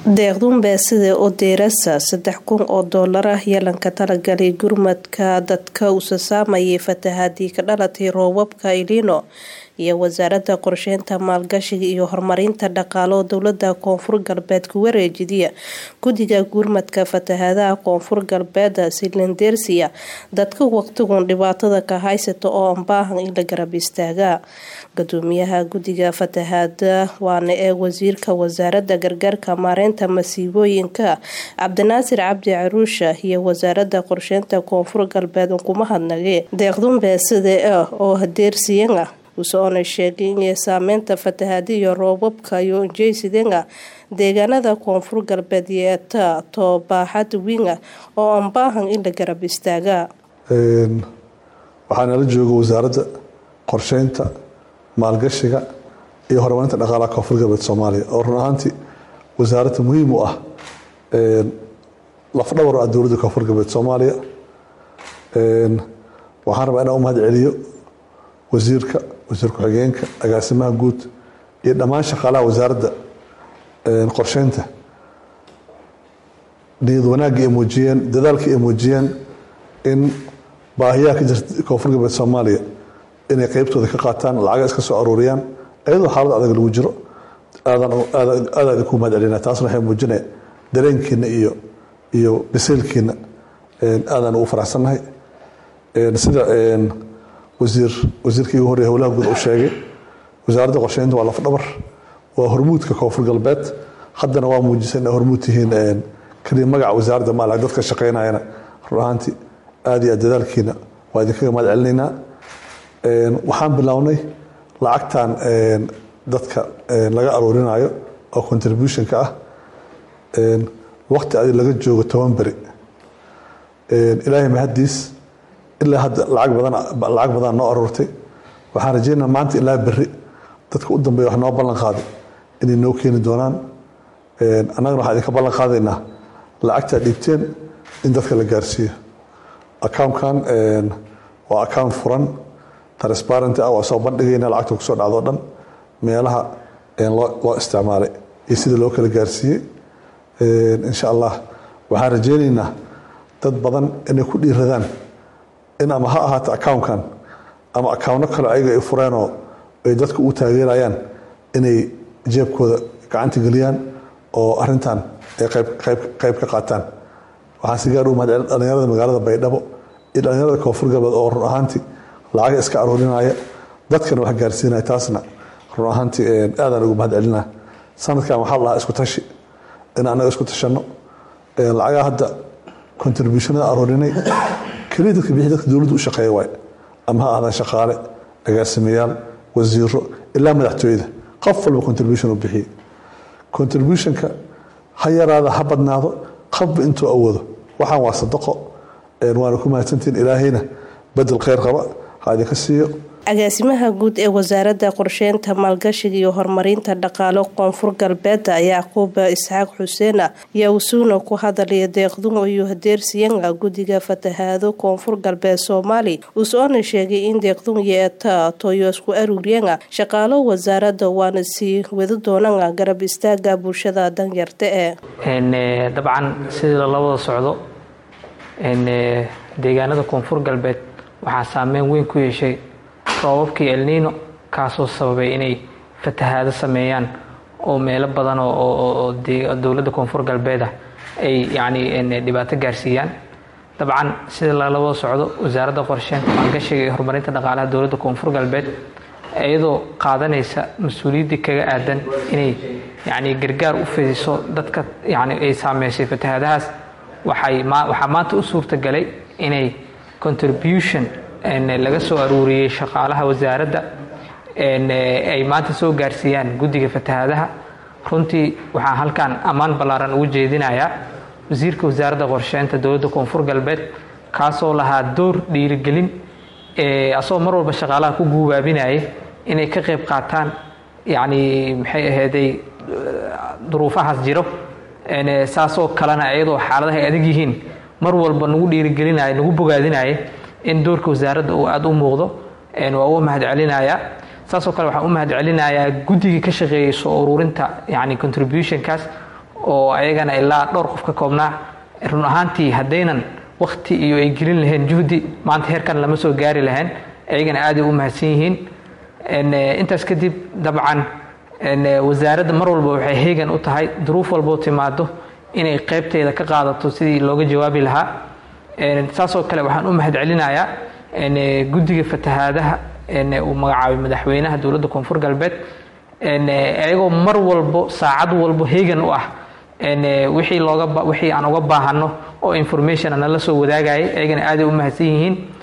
deeqdun beesida oo deerasa saddex kun oo doolar ah yeelanka talagalay gurmadka dadka usa saamayay fatahaadii ka dhalatay roobabka ilino iyo wasaaradda qorsheynta maalgashiga iyo horumarinta dhaqaalo dowlada koonfur galbeed ku wareejidiya guddiga gurmadka fatahaadaha koonfur galbeed silindersia dadka waqtigun dhibaatada ka haysata oo aan baahan in la garab istaaga gudoomiyaha guddiga fatahaada waana ee wasiirka wasaaradda gargaarka maareynta masiibooyinka cabdinaasir cabdi caruusha iyo wasaaradda qorsheynta koonfur galbeed kuma hadnagee deeqdun beesida ah oo hadeersiyan ah usoona sheegay inay saameynta fatahaada iyo roobabka iyo injeysidenga deegaanada koonfur galbeed yeeta toobaaxad winga oo aan baahan in la garab istaaga waxaa nala jooga wasaaradda qorsheynta maalgashiga iyo horumarinta dhaqaalaha koonfur galbeed soomaaliya oo run ahaantii wasaaradda muhiim u ah lafdhabar ah dowladda koonfur galbeed soomaaliya waxaan rabaa inaan u mahad celiyo wasiirka wasiir ku-xigeenka agaasimaha guud iyo dhammaan shaqaalaha wasaaradda qorsheynta niyad wanaagga ay muujiyeen dadaalka ay muujiyeen in baahiyaha ka jirta koonfur galbeed soomaaliya inay qeybtooda ka qaataan lacaga iska soo aruuriyaan iyadoo xaalad adag lagu jiro aada idinku mahad celina taasna waxay muujinaya dareenkiina iyo iyo biseylkiina aadaan ugu faraxsannahay sida wasiir wasiirkii ugu horreya howlaha guud uu sheegay wasaaradda qorsheynta waa lafdhabar waa hormuudka koonfur galbeed haddana waa muujisa inay hormuud tihiin kaliya magaca wasaaradda maala dadka shaqeynayana run ahaantii aad iyo aad dadaalkiina waa idinkaga mahad celinaynaa waxaan bilownay lacagtan dadka laga aruurinayo oo contributionka ah waqti adi laga joogo toban beri ilaahay mahadiis ilaa hadda lacag badan lacag badan noo aruurtay waxaan rajeynaa maanta ilaa beri dadka u dambeeya wax noo ballan qaaday inay noo keeni doonaan annagana waxaan idinka ballan qaadaynaa lacagtaa dhiibteen in dadka la gaarsiiyo accountkan waa account furan transparent ah waa soo bandhigayna lacagta kusoo dhacdo dhan meelaha loo isticmaalay iyo sida loo kala gaarsiiyey insha allah waxaan rajeynaynaa dad badan inay ku dhiiradaan in ama ha ahaato accountkan ama accountno kale ayaga ay fureenoo ay dadka u taageerayaan inay jeebkooda gacanta geliyaan oo arintan ay qayb ka qaataan waxaan si gaar u mahad celin dhalinyarada magaalada baydhabo iyo dhalinyarada koonfur galbeed oo run ahaantii lacaga iska aruurinaya dadkana wax gaarsiinaya taasna run ahaantii aadaan ugu mahad celina sanadkan waxaa lahaa isku tashi in annaga isku tashanno lacagaa hadda contributionada aruurinay keliya dadka bixi dadka dowladda u shaqeeya waay ama ha ahdaan shaqaale agaasimayaal wasiiro ilaa madaxtooyada qof walba contribution u bixiyey contributionka ha yaraada ha badnaado qofba intuu awoodo waxaan waa sadaqo waana ku mahadsantihin ilaahayna bedel kheyr qaba ha idinka siiyo agaasimaha guud ee wasaaradda qorsheynta maalgashiga iyo horumarinta dhaqaalo koonfur galbeed yacquub isxaaq xuseen ayaa usuuna ku hadalaya deeqdun iyo hadeersiyanga guddiga fatahaado koonfur galbeed soomaali usoona sheegay in deeqdun yeeta toyo isku aruuriyanga shaqaalo wasaaradda waana sii wadi doonanga garab istaaga bulshada danyarta ee dabcan sidii lala wada socdo deegaanada koonfur galbeed waxaa saameyn weyn ku yeeshay roobabkii elniino kaasoo sababay inay fatahaado sameeyaan oo meelo badan oo dowladda koonfur galbeed ah ay yacni dhibaato gaarsiiyaan dabcan sida lala wada socdo wasaaradda qorsheynta maalgashiga iyo horumarinta dhaqaalaha dowladda koonfur galbeed iyadoo qaadanaysa mas-uuliyaddii kaga aadan inay yacni gargaar u fidiso dadka yacni ay saameysay fatahaadahaas waxay waxaa maanta u suurtagalay inay contribution laga soo aruuriyey shaqaalaha wasaaradda ay maanta soo gaarsiiyaan guddiga fatahaadaha runtii waxaa halkan ammaan ballaaran ugu jeedinayaa wasiirka wasaaradda qorsheynta dowladda koonfur galbeed kaasoo lahaa door dhiirigelin asagoo mar walba shaqaalaha ku guubaabinaya inay ka qayb qaataan yacni maxay ahayday duruufahaas jiro saasoo kalena iyadoo xaaladaha ay adag yihiin mar walba nagu dhiirigelinaya nagu bogaadinaya in doorka wasaaradda uu aada u muuqdo waa u mahad celinayaa saasoo kale waxaan u mahad celinayaa guddigii ka shaqeeyey soo ururinta yani contributionkaas oo ayagana ilaa dhowr qof ka koobnaa run ahaantii haddaynan wakti iyo ay gelin lahayn juhdi maanta heerkan lama soo gaari lahayn ayagana aaday u mahadsan yihiin intaas kadib dabcan wasaaradda mar walba waxay heegan u tahay duruuf walboo timaado inay qeybteeda ka qaadato sidii looga jawaabi lahaa saasoo kale waxaan u mahad celinayaa guddiga fatahaadaha uu magacaabay madaxweynaha dowladda koonfur galbeed ayagoo mar walbo saacad walbo heegan u ah wixii looga wixii aan uga baahano oo information nala soo wadaagayay ayagana aaday u mahadsan yihiin